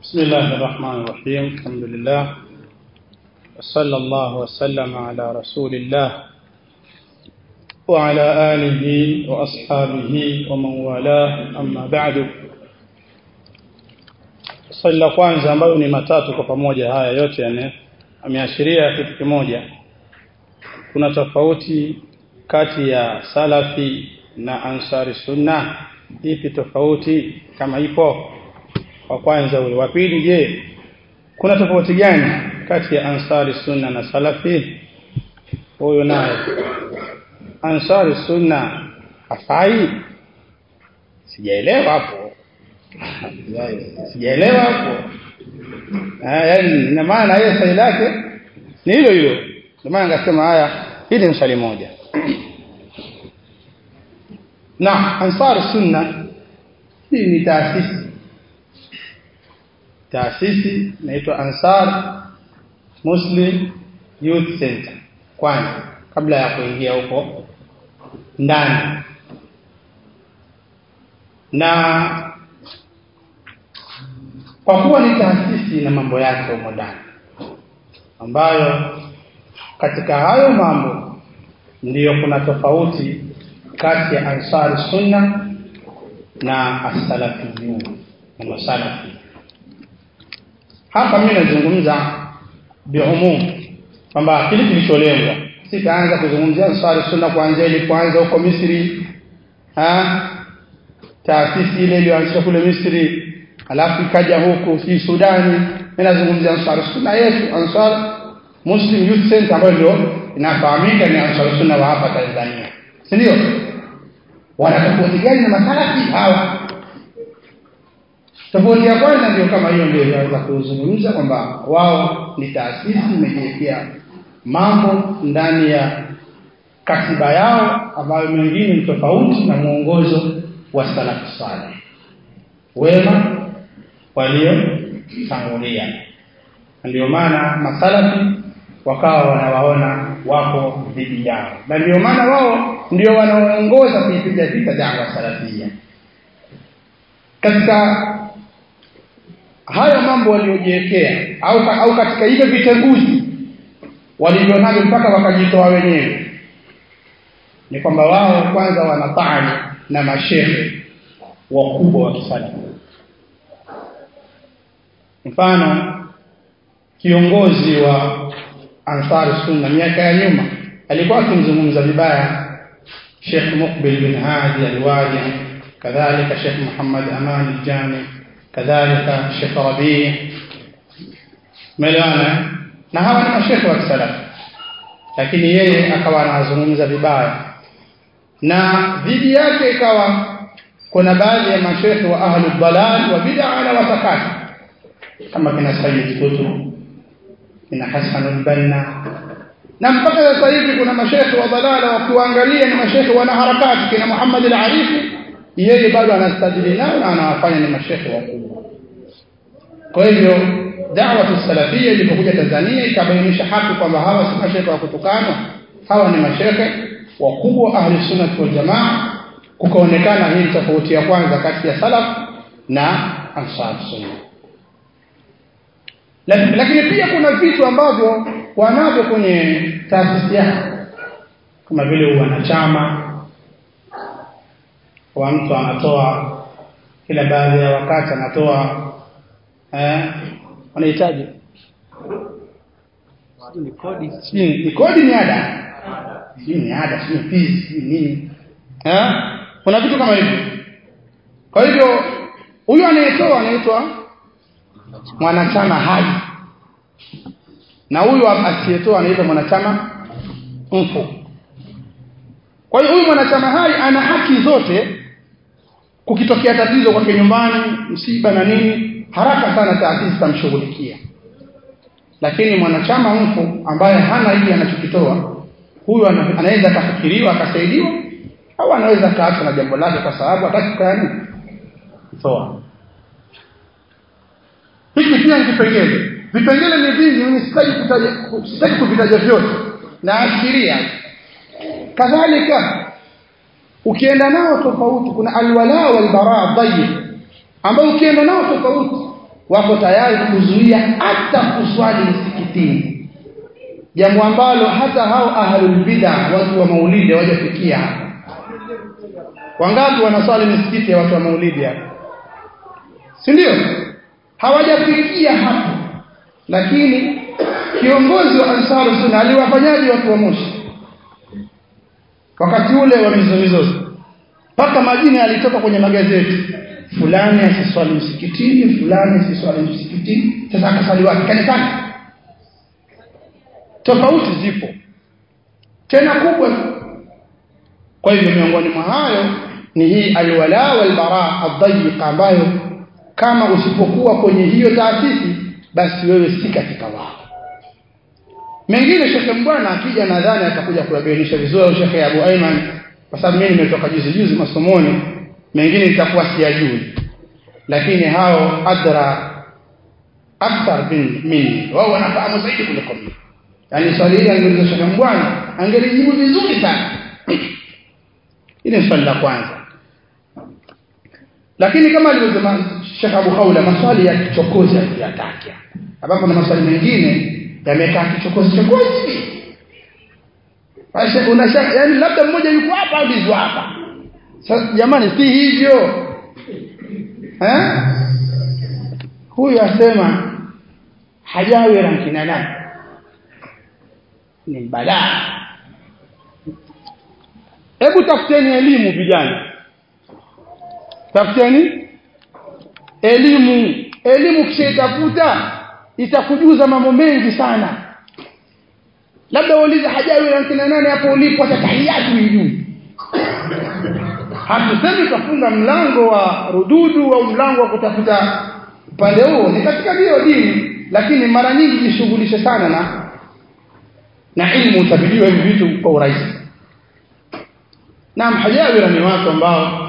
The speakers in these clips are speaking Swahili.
بسم الله الرحمن الرحيم الحمد لله وصلى الله وسلم على رسول الله وعلى آله وأصحابه ومن والاه أما بعد swali la kwanza ambayo ni matatu kwa pamoja haya yote yani ameashiria kitu kimoja kuna tofauti kati ya salafi na ansari sunna ipi tofauti kama ipo wa kwanza ule wa pili je kuna tofauti gani kati ya ansari sunna na salafi huyo naye ansari sunna hafai sijaelewa hapo sijaelewa hapo yaani ina maana yeye swali lake ni hilo hilo ndio maana ngasema haya hili ni swali moja na ansar sunna hii ni taasisi taasisi inaitwa ansar muslim youth center kwanza kabla ya kuingia huko ndani na kwa kuwa ni taasisi na mambo yake humo ndani ambayo katika hayo mambo ndiyo kuna tofauti kati ya ansari sunna na as-salafiyun na masalafi hapa mimi nazungumza biumum kwamba kile kilicholengwa sitaanza kuzungumzia ansari sunna kuanzia ilipoanza huko Misri ha taasisi ile iliyoanzishwa kule Misri alafu ikaja huku si Sudani mimi nazungumzia ansar sunna yetu ansar Muslim Youth Center ambayo ndio inafahamika ni ansar sunna wa hapa Tanzania si ndio wana tofauti gani na masalafi hawa tofauti ya kwanza ndio kama hiyo ndio inaweza kuzungumza kwamba wao ni taasisi imejiwekea mambo ndani ya katiba yao ambayo mengine ni tofauti na mwongozo wa salafu saleh wema waliotangulia ndio maana masalafi wakawa wanawaona wako dhidi yao na ndio maana wao ndio wanaoongoza kuipiga vita dawa salafia katika hayo mambo waliojiwekea au, au katika hivyo vitenguzi walivyonavyo mpaka wakajitoa wenyewe ni kwamba wao kwanza wanataani na mashehe wakubwa wa kisalafi mfano kiongozi wa Ansar Sunna miaka ya nyuma alikuwa akimzungumza vibaya Sheikh Muqbil bin Hadi al-Wadi kadhalika Sheikh Muhammad Aman al-Jami kadhalika Sheikh Rabi Melana na hawa ni mashekhe wa kisalafi lakini yeye akawa anazungumza vibaya na dhidi yake ikawa kuna baadhi ya mashekhe wa ahli dalal wa bid'a na watakati kama kina Sayyid Qutb kina Hassan al-Banna na mpaka sasa hivi kuna mashekhe wa dalala wakiwaangalia ni mashekhe wana harakati kina Muhammad al-Arifi yeye bado anastadili nao na anawafanya ni mashekhe wakubwa kwa hivyo da'wa salafia ilipokuja Tanzania ikabainisha haki kwamba hawa si mashekhe wa kutukanwa hawa ni mashekhe wakubwa ahli sunna wal jamaa kukaonekana hii tofauti ya kwanza kati ya salaf na ansar sunna lakini pia kuna vitu ambavyo wanavyo kwenye taasisi yao kama vile wanachama wa mtu anatoa kila baadhi ya wakati anatoa eh wanahitaji ni kodi ni kodi ni ada ni ada si fees si nini eh kuna vitu kama hivyo kwa hivyo huyu anayetoa anaitwa mwanachama hai na huyu asiyetoa anaitwa mwanachama mfu kwa hiyo huyu mwanachama hai ana haki zote kukitokea tatizo kwake nyumbani msiba na nini haraka sana taasisi tamshughulikia lakini mwanachama mfu ambaye hana hili anachokitoa huyu anaweza akafikiriwa akasaidiwa au anaweza kaachwa na jambo lake kwa sababu hataki kukaa nini toa hiki pia ni kipengele vipengele ni vingi mimi sitaki kutaja sitaki kuvitaja vyote na ashiria kadhalika ukienda nao tofauti kuna alwala wal bara dhayyib ambao ukienda nao tofauti wako tayari kuzuia hata kuswali msikitini jambo ambalo hata hao ahlul bid'a watu wa maulidi hawajafikia hapo wangapi wanaswali misikiti ya watu wa maulidi hapo si ndio hawajafikia hapo lakini kiongozi wa Ansar Sunna aliwafanyaje watu wa Moshi wakati ule wa mizozo mpaka majina yalitoka kwenye magazeti fulani asiswali msikitini fulani asiswali msikitini sasa akaswali wapi kanisani tofauti zipo tena kubwa kwa hivyo miongoni mwa hayo ni hii alwala walbara adhayiqa ambayo kama usipokuwa kwenye hiyo taasisi basi wewe si katika wao mengine shekhe mbwana akija nadhani atakuja kuyabainisha vizuri au shekhe Abu Aiman kwa sababu mimi nimetoka juzi juzi masomoni mengine nitakuwa siyajui lakini hao adra akthar minni wao wanafahamu zaidi kuliko mimi yani swali hili angeuliza shekhe mbwana angelijibu vizuri sana ile ni swali la kwanza lakini kama alivyosema Sheikh Abu Khawla maswali ya kichokozi yataki ambapo na maswali mengine yamekaa kichokozi chokozi basi unashaka yani labda mmoja yuko hapa au yuko hapa sasa jamani si hivyo eh huyu asema hajawi rankina nani ni balaa hebu tafuteni elimu vijana tafuteni elimu elimu kishaitafuta itakujuza mambo mengi sana labda uulize hajawi na kina nane hapo ulipo atatahiyatu juu hatusemi kafunga mlango wa rududu au mlango wa kutafuta upande huo ni katika hiyo dini lakini mara nyingi jishughulishe sana na na ilmu utabidiwa hivi vitu kwa urahisi Naam hajawira ni watu ambao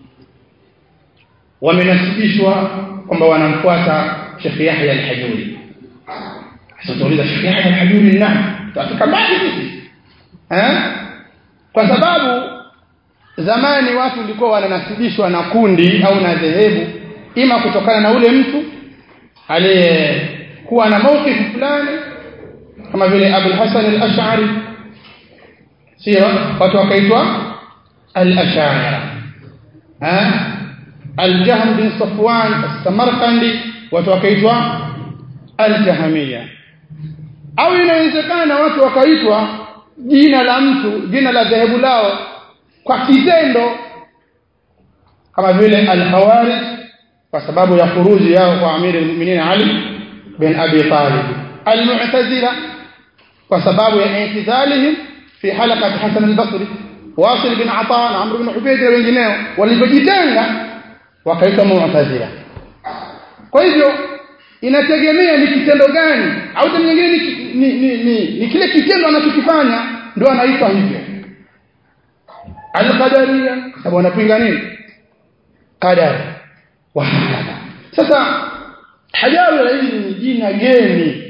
wamenasibishwa kwamba wanamfuata Sheikh Yahya al-Hajuri. Sasa tuuliza Sheikh Yahya al-Hajuri ni nani? Tutafika mbali sisi. Eh? Kwa sababu zamani watu walikuwa wananasibishwa na kundi au na dhehebu ima kutokana na ule mtu aliyekuwa na maukifu fulani kama vile Abu Hassan al-Ash'ari sio watu wakaitwa al-Ash'ari eh al-Jahm bin Safwan as-Samarkandi watu wakaitwa al-Jahmiya au inawezekana watu wakaitwa jina la mtu jina la dhehebu lao kwa kitendo kama vile al-Khawarij kwa sababu ya khuruji yao kwa Amir al-Mu'minin Ali bin Abi Talib al-Mu'tazila kwa sababu ya intizalihim fi halaqat Hasan al-Basri Wasil bin Ata na Amr bin Ubayd na wengineo walipojitenga wakaitwa Mu'tazila kwa hivyo inategemea ni kitendo gani au tena nyingine ni, ni, ni, ni, ni kile kitendo anachokifanya ndio anaitwa hivyo al-qadariya sababu wanapinga nini qadar wa hakadha sasa hajawi hili ni jina geni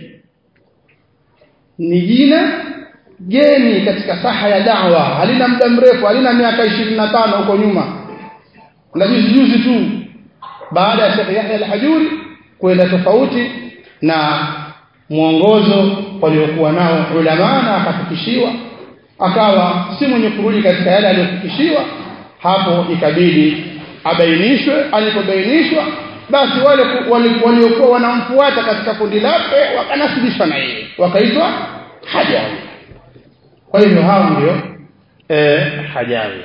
ni jina geni katika saha ya da'wa halina muda mrefu halina miaka 25 huko nyuma na juzi juzi tu baada ya Sheikh Yahya al-Hajuri kwenda tofauti na mwongozo waliokuwa nao ulama na akafikishiwa akawa si mwenye kurudi katika yale aliyofikishiwa hapo ikabidi abainishwe alipobainishwa basi wale waliokuwa wanamfuata katika kundi lake wakanasibishwa na yeye wakaitwa hajawi kwa hivyo hao ndio eh hajawi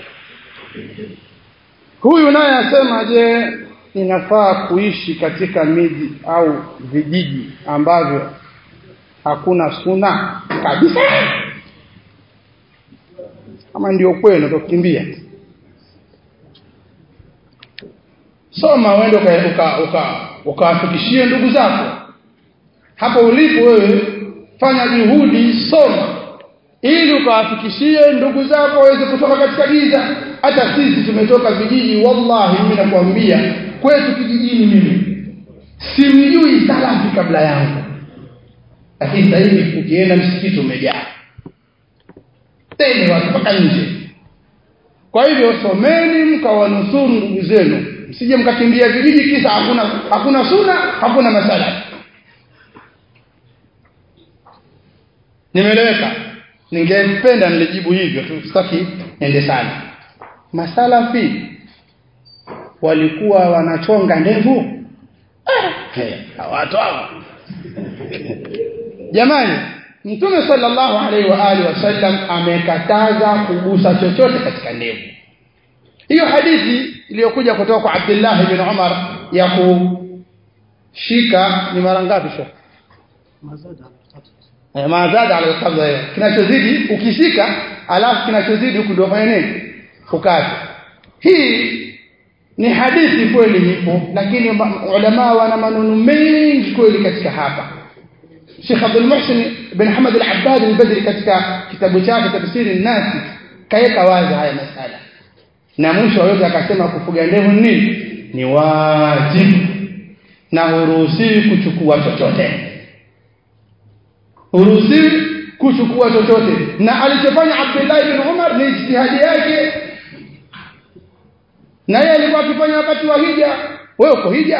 huyu naye asema je inafaa kuishi katika miji au vijiji ambavyo hakuna suna kabisa kama ndio kwenu utakimbia soma uende uka ukawafikishie uka, uka ndugu zako hapo ulipo wewe fanya juhudi soma ili ukawafikishie ndugu zako waweze kutoka katika giza hata sisi tumetoka vijiji wallahi mimi nakwambia kwetu kijijini mimi simjui salafi kabla yangu lakini sasa hivi ukienda msikiti umejaa tena watu mpaka nje kwa hivyo someni mkawanusuru ndugu zenu msije mkakimbia vijiji kisa hakuna hakuna suna hakuna masala nimeeleweka ningependa nilijibu hivyo tu sitaki ende sana masalafi walikuwa wanachonga ndevu ah, watu hao jamani mtume sallallahu alaihi wa alihi wasallam amekataza kugusa chochote katika ndevu hiyo hadithi iliyokuja kutoka kwa Abdullah ibn Umar ya kushika ni mara ngapi sio eh mazada ala kabla kinachozidi ukishika alafu kinachozidi huku ndio fanya nini ukate hii ni hadithi kweli ipo lakini ulama wana maneno mengi kweli katika hapa Sheikh Abdul Muhsin bin Hamad al-Abbad al-Badri katika kitabu chake tafsiri nasi kaeka wazi haya masala na mwisho aweza akasema kufuga ndevu nini ni wajibu na huruhusiwi kuchukua chochote huruhusiwi kuchukua chochote na alichofanya Abdullah ibn Umar ni ijtihadi yake na yeye alikuwa akifanya wakati wa hija wewe uko hija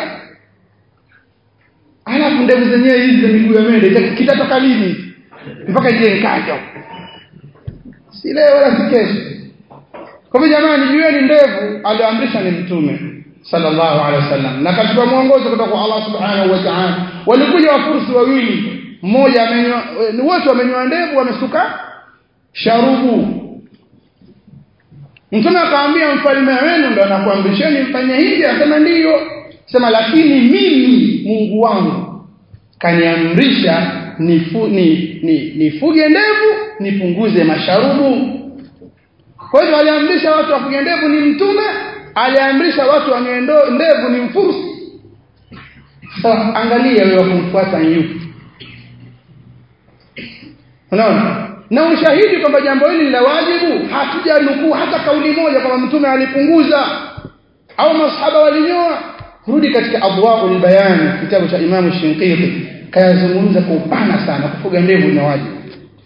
alafu ndevu zenyewe hizi za miguu ya mende kitatoka lini mpaka je nikacho si leo wala si kesho kwa hivyo jamani jueni ndevu aliamrisha ni mtume sallallahu alaihi wasallam na katika mwongozo kutoka kwa Allah subhanahu wa ta'ala walikuja wafursi wawili mmoja amenyoa wote wamenyoa ndevu wamesuka sharubu mtume akamwambia mfalme wenu ndo anakuamrisheni mfanye hivi akasema ndiyo sema lakini mimi Mungu wangu kaniamrisha nifu, ni, ni, nifuge ndevu nipunguze masharubu kwa hivyo aliamrisha watu wafuge ndevu ni mtume aliamrisha watu wanyoe ndevu ni mfursi sasa angalia wewe kumfuata yupi unaona na ushahidi kwamba jambo hili la wajibu hatuja nukuu hata kauli moja kwamba mtume alipunguza au masahaba walinyoa rudi katika adwaul bayan kitabu cha Imam Shinqiti kayazungumza kwa upana sana kufuga ndevu ni wajibu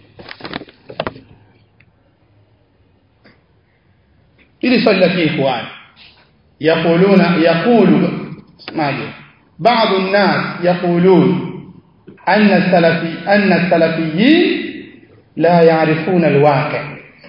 ili swali la ikhwan yaquluna yaqulu maji بعض الناس يقولون أن السلفي أن السلفيين لا يعرفون الواقع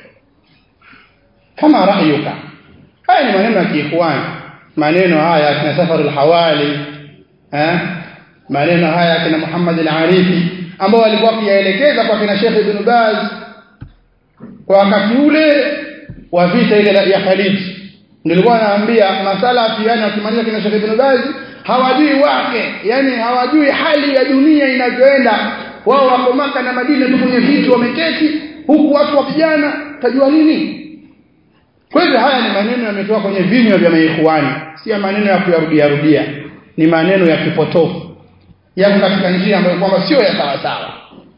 كما رأيك هاي ni maneno ya kiikhwan maneno haya kina safar al-hawali eh maneno haya kina Muhammad al-Arifi ambao walikuwa kiyaelekeza kwa kina Sheikh Ibn Baz kwa wakati ule wa vita ile ya Khalid nilikuwa naambia masala yani wakimaliza kina Sheikh Ibn Baz hawajui wake yani hawajui hali ya dunia inavyoenda wao wako maka na Madina tu kwenye viti wameketi huku watu wa vijana tajua nini kwa hivyo haya ni maneno yametoka kwenye vinywa vya maikhwani si maneno ya kuyarudia rudia ni maneno ya kipotofu yako katika njia ambayo kwamba sio ya sawa sawa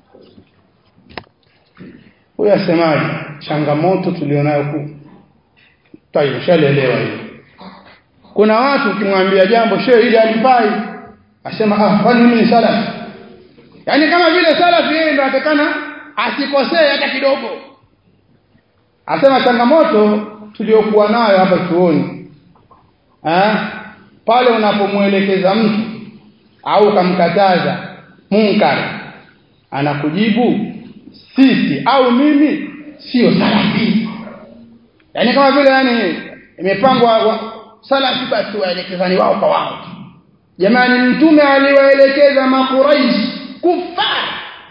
huyo asemaje changamoto tulionayo ku tayo shaleelewa hiyo kuna watu ukimwambia jambo shehe ili alifai asema ah kwani mimi ni salafi yani kama vile salafi yeye ndo atakana asikosee hata kidogo asema changamoto tuliokuwa nayo hapa chuoni eh pale unapomuelekeza mtu au kamkataza munkar anakujibu sisi au mimi sio salafi yani kama vile yani imepangwa salafi basi waelekezani wao kwa wao jamani mtume aliwaelekeza makuraish kufar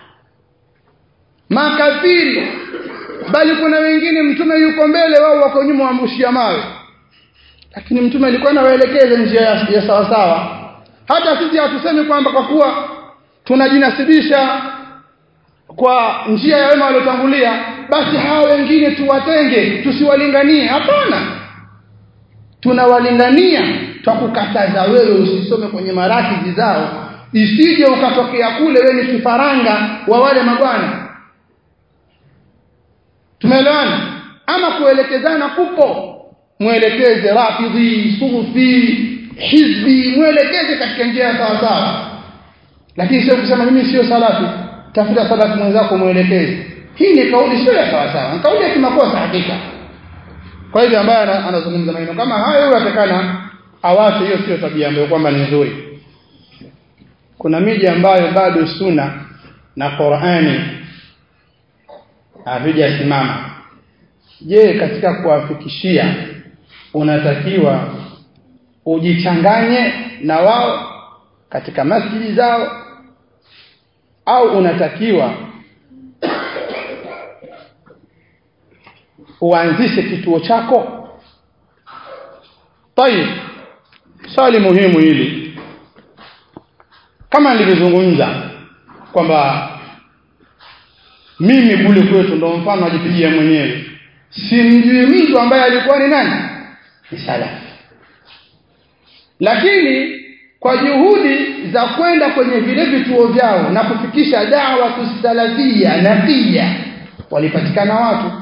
makafiri bali kuna wengine mtume yuko mbele wao wako nyuma wamrushia mawe lakini mtume alikuwa anawaelekeza njia ya, ya sawa sawa hata sisi hatusemi kwamba kwa kuwa tunajinasibisha kwa njia ya wema waliotangulia basi hawa wengine tuwatenge tusiwalinganie hapana tunawalingania twakukataza wewe usisome kwenye marakizi zao isije ukatokea kule wewe ni kifaranga wa wale mabwana tumeelewana ama kuelekezana kupo mwelekeze rafidhi sufi hizbi mwelekeze katika njia ya sawa sawa lakini sio kusema mimi sio salafi tafuta salafi mwenzako mwelekeze hii ni kauli sio ya sawa sawa kauli ya kimakosa hakika kwa hivyo ambaye anazungumza maneno kama hayo huyo atakana awache hiyo sio tabia ambayo kwamba ni nzuri kuna miji ambayo bado suna na Qur'ani havijasimama je katika kuwafikishia unatakiwa ujichanganye na wao katika masjidi zao au unatakiwa uanzishe kituo chako tayib swali muhimu hili kama nilivyozungumza kwamba mimi kule kwetu ndo mfano ajipigia mwenyewe simjui mtu ambaye alikuwa ni nani ni salafi lakini kwa juhudi za kwenda kwenye vile vituo vyao na kufikisha dawa tusalafia na pia walipatikana watu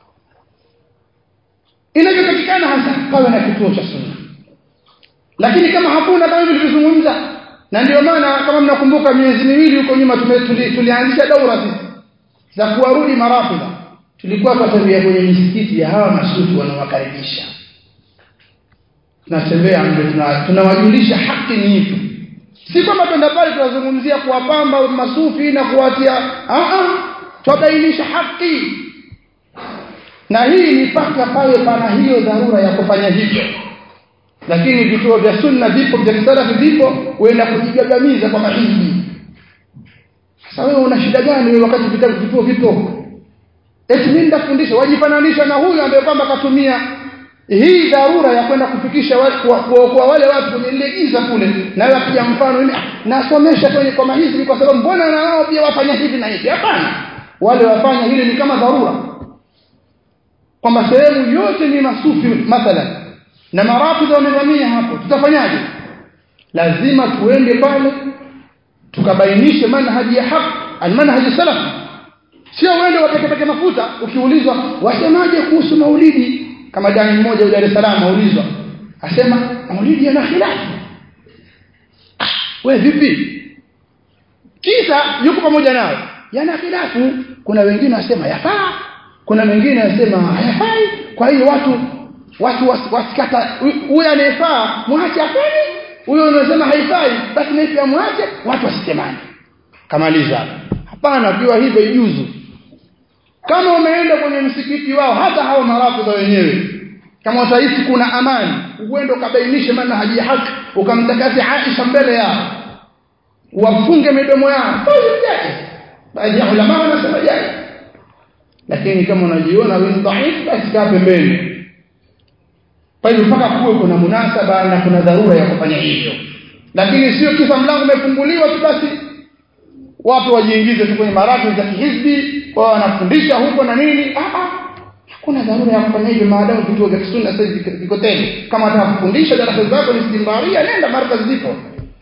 inavyopatikana hasa pawe na kituo cha sunna lakini kama hakuna kama nilivyozungumza na ndio maana kama mnakumbuka miezi miwili huko nyuma tuli, tulianzisha daura sisi za kuwarudi marafidha tulikuwa tunatembea kwenye misikiti ya hawa masufi wanawakaribisha tunatembea tunawajulisha tuna haki ni ipi si kwamba twenda pale tunazungumzia kuwapamba masufi na kuwatia a a twabainisha haki na hii ni paka pale pana hiyo dharura ya kufanya hivyo lakini vituo vya sunna vipo vya kisalafi vipo uenda kujigagamiza kwa mahindi sasa wewe una shida gani wewe wakati vitabu vituo vipo eti mimi ndafundisha wajifananisha na huyu ambaye kwamba katumia hii dharura ya kwenda kufikisha kwa wale watu kwenye ile giza kule na wewe akija mfano nasomesha kwenye kwa mahizbi kwa sababu mbona na wao pia wafanya hivi na hivi hapana wale wafanya hili ni kama dharura kwamba sehemu yote ni masufi mathalan na marafidha wamevamia hapo tutafanyaje lazima tuende pale tukabainishe manhaji ya haki almanhaji salaf sio uende wapekepeke mafuta ukiulizwa wasemaje kuhusu maulidi kama dai mmoja wa Dar es Salaam aulizwa asema maulidi yana khilafu we vipi kisa yuko pamoja nao yana khilafu kuna wengine wasema yafaa kuna wengine wasema hayafai kwa hiyo watu watu wasikata huyu anayefaa mwache afanye huyo anasema haifai basi na pia mwache watu wasitemane kamaliza hapana kiwa hivyo ijuzu kama umeenda kwenye msikiti wao hata hao marafidha wenyewe kama utahisi kuna amani uende ukabainishe manhaji ya haki ukamtakasi Aisha mbele yao wafunge midomo yao baadhi ya ulama wanasema jai lakini kama unajiona wewe ni dhaifu basi kaa pembeni kwa hiyo mpaka kuwe kuna munasaba na kuna dharura ya kufanya hivyo lakini sio kisa mlango umefunguliwa tu basi watu wajiingize tu kwenye maradhi za kihizbi wao wanafundisha huko na nini ah ah hakuna dharura ya kufanya hivyo maadamu vituo vya sunna sasa viko tena kama unataka kufundisha darasa zako ni istimbaria nenda markaz zipo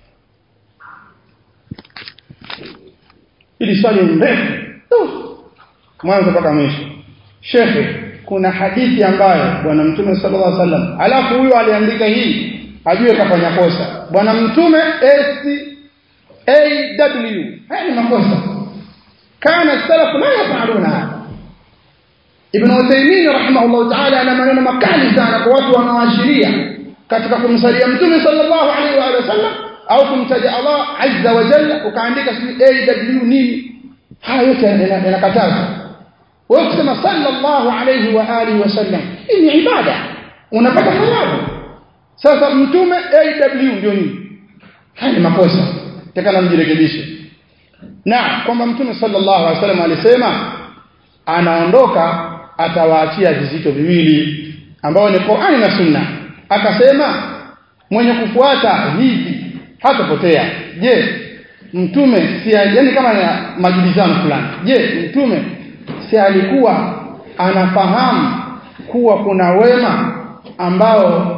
ili swali mrefu mwanzo mpaka mwisho shekhe kuna hadithi ambayo bwana mtume sallallahu alaihi wasallam alafu huyo aliandika hii ajue kafanya kosa bwana mtume s aw haya ni makosa kana salaf la yafaluna hada ibn Uthaymeen rahimahullah ta'ala ana maneno makali sana kwa watu wanaoashiria katika kumsalia mtume sallallahu alaihi wa sallam au kumtaja Allah azza wa jalla ukaandika aw nini haya yote yanakatazwa wewe kusema sallallahu alayhi wa alihi wasallam hii ni ibada unapata thawabu sasa mtume aw ndio nini haya ni makosa takana mjirekebishe na kwamba mtume sallallahu alaihi wasallam alisema anaondoka atawaachia vizito viwili ambao ni Qur'ani na Sunna akasema mwenye kufuata hivi hatapotea je mtume si yani kama na majibizano fulani je mtume si alikuwa anafahamu kuwa kuna wema ambao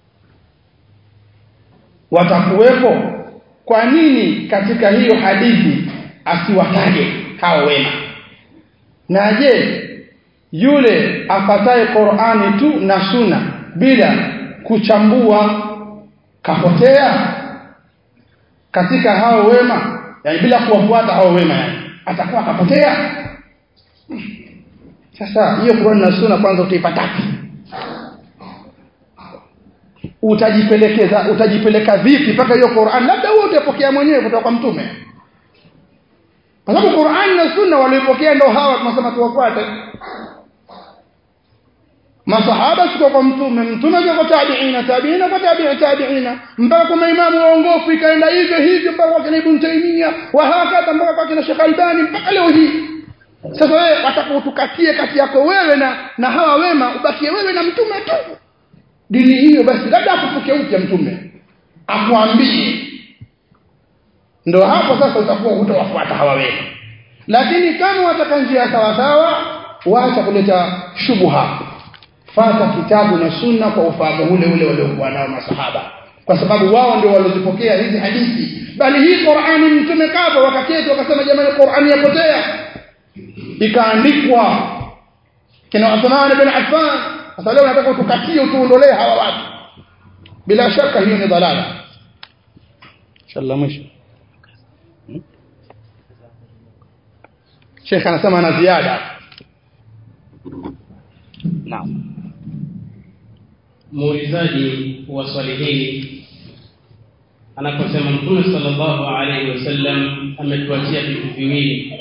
watakuwepo kwa nini katika hiyo hadithi asiwataje hao wema na je yule afataye Qur'ani tu na Sunna bila kuchambua kapotea katika hao wema yani bila kuwafuata hao wema yani atakuwa kapotea sasa hiyo Qur'an na Sunna kwanza utaipata utajipelekeza utajipeleka vipi mpaka hiyo Qur'an labda wewe utapokea mwenyewe kutoka kwa mtume kwa sababu Qur'an na Sunna walipokea ndio hawa tunasema tuwafuate masahaba sio kwa mtume mtume kwa tabiina tabiina kwa tabi'i tabiina mpaka kwa maimamu waongofu ikaenda hivyo hivyo mpaka kwa Ibn Taymiyyah wa hakata mpaka kwa kina Sheikh Albani mpaka leo hii sasa wewe watakapotukatie kati yako wewe na na hawa wema ubakie wewe na mtume tu dini hiyo basi labda akufuke upya mtume akuambie ndio hapo sasa utakuwa utawafuata hawa wema lakini kama wataka njia sawa sawa waacha kuleta shubha fata kitabu na sunna kwa ufahamu ule ule waliokuwa nao masahaba kwa sababu wao ndio waliozipokea hizi hadithi bali hii Qur'ani mtume kafa wakaketi wakasema jamani Qur'ani yapotea ikaandikwa kina Uthman ibn Affan sasa leo nataka utukatie utuondolee hawa watu bila shaka hiyo ni dhalala inshallah mwisho Sheikh anasema na ziada Naam. Muulizaji wa swali hili anaposema Mtume sallallahu alaihi wasallam ametuachia vitu viwili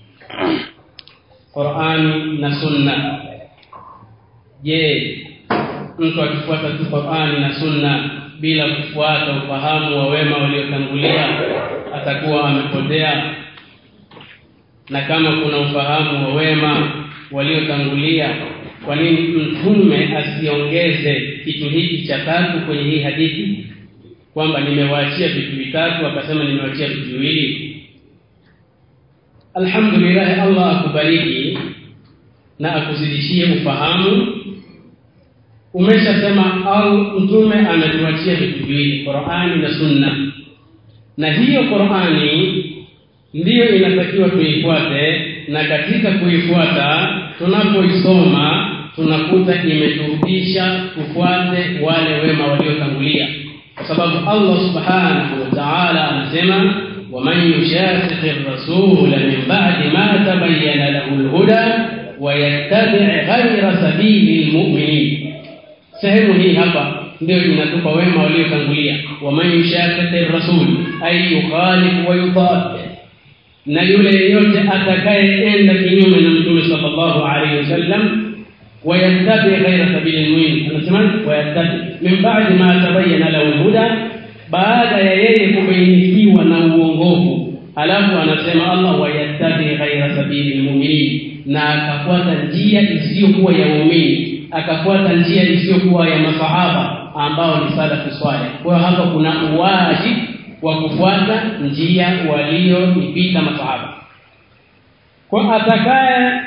Qur'an na Sunna. Je, mtu akifuata tu Qur'an na Sunna bila kufuata ufahamu wa wema waliotangulia atakuwa amepotea? Na kama kuna ufahamu wa wema waliotangulia kwa nini mtume asiongeze kitu hiki cha tatu kwenye hii hadithi kwamba nimewaachia vitu vitatu akasema nimewaachia vitu viwili alhamdulillah Allah akubariki na akuzidishie ufahamu umeshasema au mtume ametuachia vitu viwili Qur'ani na Sunna na hiyo Qur'ani ndiyo inatakiwa tuifuate na katika kuifuata tunapoisoma tunakuta imeturudisha tufuate wale wema waliotangulia kwa sababu Allah subhanahu wa ta'ala anasema waman yushaqiqi ar-rasula min ba'di ma tabayyana lahu al-huda wa yattabi' ghayra sabili al-mu'minin sehemu hii hapa ndio inatupa wema waliotangulia waman yushaqiqi ar-rasul ay yukhalif wa yudad na yule yeyote atakayeenda kinyume na mtume sallallahu alaihi wasallam wayattabi ghaira sabili almu'min anasema wayattabi min ba'di ma tabayyana lahu huda baada ya yeye kubainikiwa na uongofu alafu anasema Allah wayattabi ghaira sabili almu'minin na akafuata njia isiyokuwa ya waumini akafuata njia isiyokuwa ya masahaba ambao ni salafu swaleh kwa hapa kuna uwajibu wa kufuata njia walioipita masahaba kwa atakaye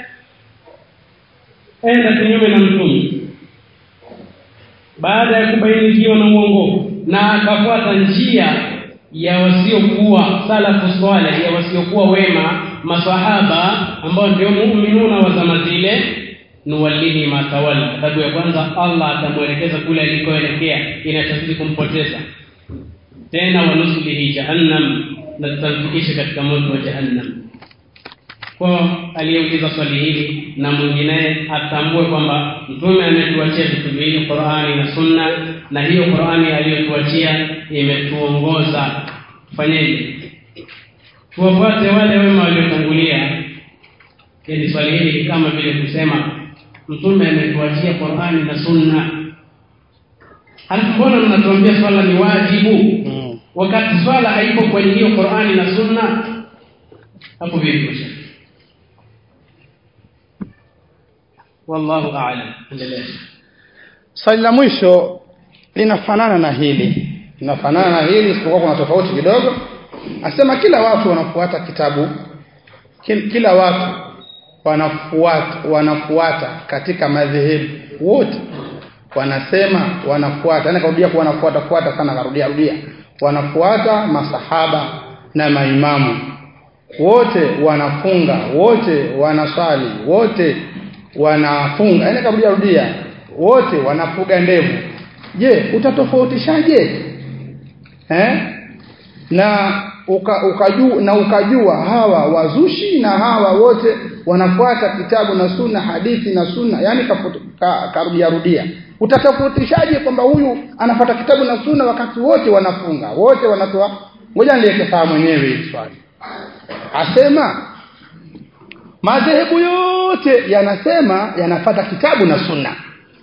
enda kinyume na mtume baada ya kubainikiwa na uongofu na akafuata njia ya wasiokuwa salafu swaleh ya wasiokuwa wema masahaba ambao ndio muumинuna wa zama zile nuwallihi ma tawalla sababu ya kwanza Allah atamwelekeza kule alikoelekea inachozidi kumpoteza tena wanuslihi jahannam na tutamfikisha katika moto wa jahannam kwa aliyeuliza swali hili na mwingine atambue kwamba mtume ametuachia vitu viwili Qur'ani na Sunna na hiyo Qur'ani aliyotuachia imetuongoza fanyeje tuwafuate wale wema waliotangulia ili swali hili kama vile kusema mtume ametuachia Qur'ani na Sunna halafu mbona mnatuambia swala ni wajibu mm. wakati swala haipo kwenye hiyo Qur'ani na Sunna hapo vipi wallahu a'lam endelea swali la mwisho linafanana na hili linafanana na hili isipokuwa kuna tofauti kidogo asema kila watu wanafuata kitabu kil- kila watu wanafuata wanafuata katika madhehebu wote wanasema wanafuata yani karudia kuwa wanafuata fuata sana karudia rudia wanafuata masahaba na maimamu wote wanafunga wote wanaswali wote wanafunga yani karudia rudia wote wanafuga ndevu je utatofautishaje eh na uka, ukajua na ukajua hawa wazushi na hawa wote wanafuata kitabu na sunna hadithi na sunna yani karudia rudia utatofautishaje kwamba huyu anafuata kitabu na sunna wakati wote wanafunga wote wanatoa ngoja nileke sawa mwenyewe hili swali asema madhehebu yote yanasema yanafata kitabu na sunna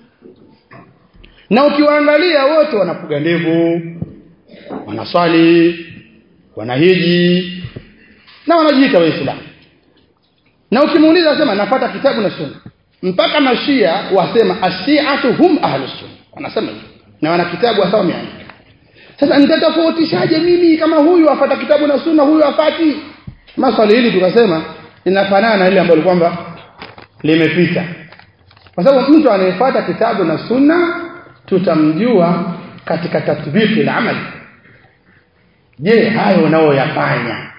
na ukiwaangalia wote wanafuga ndevu wanaswali wanahiji na wanajiita waislamu na ukimuuliza sema nafata kitabu na sunna mpaka mashia wasema ashiatu hum ahlus sunna wanasema hivyo na wana kitabu wasawa wameandika sasa nitatofautishaje mimi kama huyu afata kitabu na sunna huyu afati maswali hili tukasema linafanana na ile ambalo kwamba limepita kwa sababu mtu anayefuata kitabu na sunna tutamjua katika tatbiki la amali je hayo unaoyafanya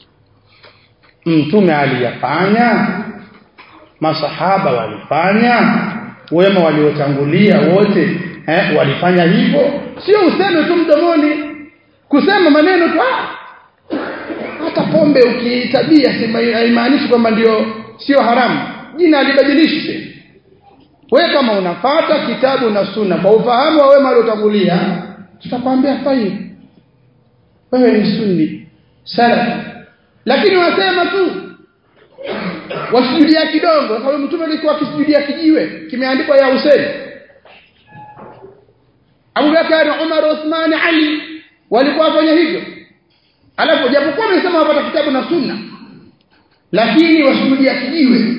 mtume aliyafanya masahaba walifanya wema waliotangulia wote eh, walifanya hivyo sio useme tu mdomoni kusema maneno tu ah hata pombe ukiitabia haimaanishi kwamba ndio sio haramu jina alibadilishe wewe kama unafata kitabu na sunna kwa ufahamu wa wema waliotangulia tutakwambia fahimu wewe ni sunni salafi lakini wasema tu wasujudia kidongo kwa sababu mtume alikuwa akisujudia kijiwe kimeandikwa ya Hussein Abu Bakar Umar Uthman Ali walikuwa wafanya hivyo alafu japokuwa wamesema wapata kitabu na sunna lakini wasujudia kijiwe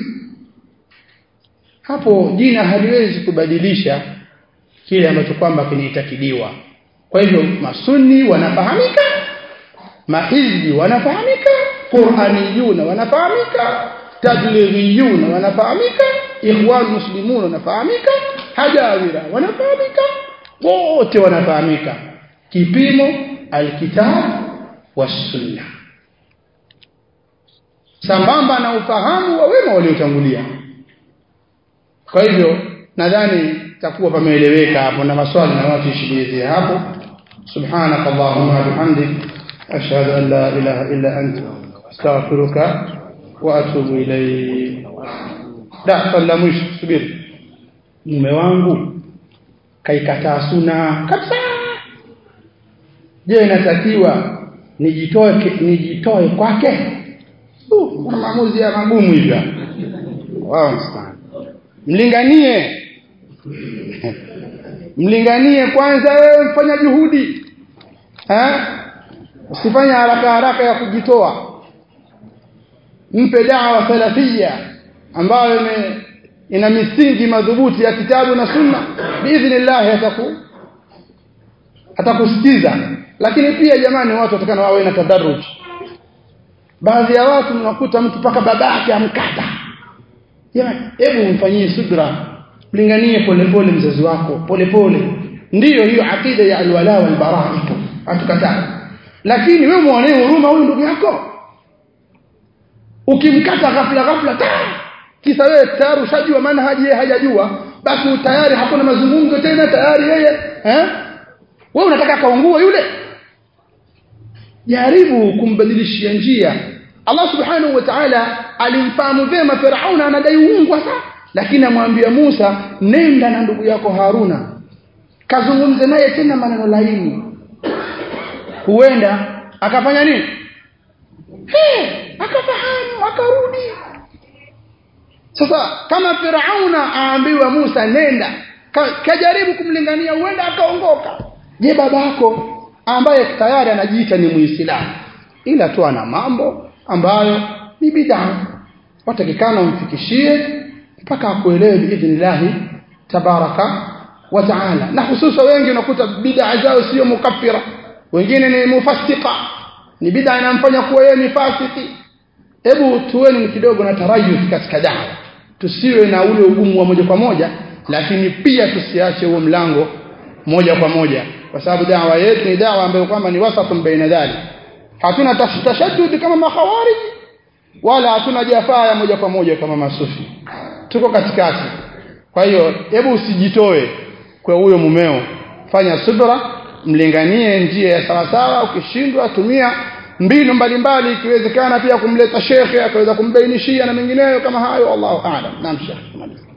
hapo jina haliwezi kubadilisha kile ambacho kwamba kinaitakidiwa kwa hivyo masunni wanafahamika mahizbi wanafahamika qur'aniyuna wanafahamika tablighiyuna wanafahamika ikhwan muslimun wanafahamika hajawira wanafahamika wote wanafahamika kipimo alkitab wasunna sambamba na ufahamu wa wema waliotangulia kwa hivyo nadhani takuwa pameeleweka hapo na maswali na watu ishughulizie hapo subhanaka allahumma bihamdik ashhadu an la ilaha illa anta astaghfiruka wa atubu ilayk da swali mwisho subiri mume wangu kaikataa suna kabisa je inatakiwa nijitoe nijitoe kwake uh, maamuzi ya magumu hivyo wao sana mlinganie mlinganie kwanza wewe mfanya juhudi eh usifanye haraka haraka ya kujitoa mpe dawa salafia ambayo ime ina misingi madhubuti ya kitabu na sunna biidhnillah ataku atakusikiza lakini pia jamani watu watakana wawe na tadarruj baadhi ya watu mnakuta mtu paka babake amkata jamani hebu mfanyie subra mlinganie polepole mzazi wako polepole ndiyo hiyo akida ya alwala wal bara ipo hatukataa lakini wewe muonee huruma huyu ndugu yako ukimkata ghafla ghafla ta kisa wewe tayari ushajua manhaji yeye hajajua basi tayari hakuna mazungumzo tena tayari yeye eh wewe unataka kaungue yule jaribu kumbadilishia njia Allah subhanahu wa ta'ala alimfahamu vema Firauna anadai uungu sasa lakini amwambia Musa nenda na ndugu yako Haruna kazungumze naye tena maneno laini huenda akafanya nini hey, akafahamu akarudi sasa kama Firauna aambiwa Musa nenda kajaribu kumlingania huenda akaongoka je babako ambaye tayari anajiita ni muislamu ila tu ana mambo ambayo ni bid'a watakikana umfikishie mpaka akuelewe biidhnillah tabaraka wa taala na hususa wengi unakuta bid'a zao sio mukaffira wengine ni mufassika ni bid'a inamfanya kuwa yeye ni fasiki hebu tuweni kidogo na tarayus katika dawa tusiwe na ule ugumu wa moja kwa moja lakini pia tusiache huo mlango moja kwa moja kwa sababu dawa yetu ni dawa ambayo kwamba ni wasatun baina dhalik hatuna tashaddud kama makhawarij wala hatuna jafaa ya moja kwa moja kama masufi tuko katikati kwa hiyo hebu usijitoe kwa huyo mumeo fanya subra mlinganie njia ya sawa sawa ukishindwa tumia mbinu mbalimbali ikiwezekana pia kumleta shekhe akaweza kumbainishia na mengineyo kama hayo Allahu a'lam naam shekhe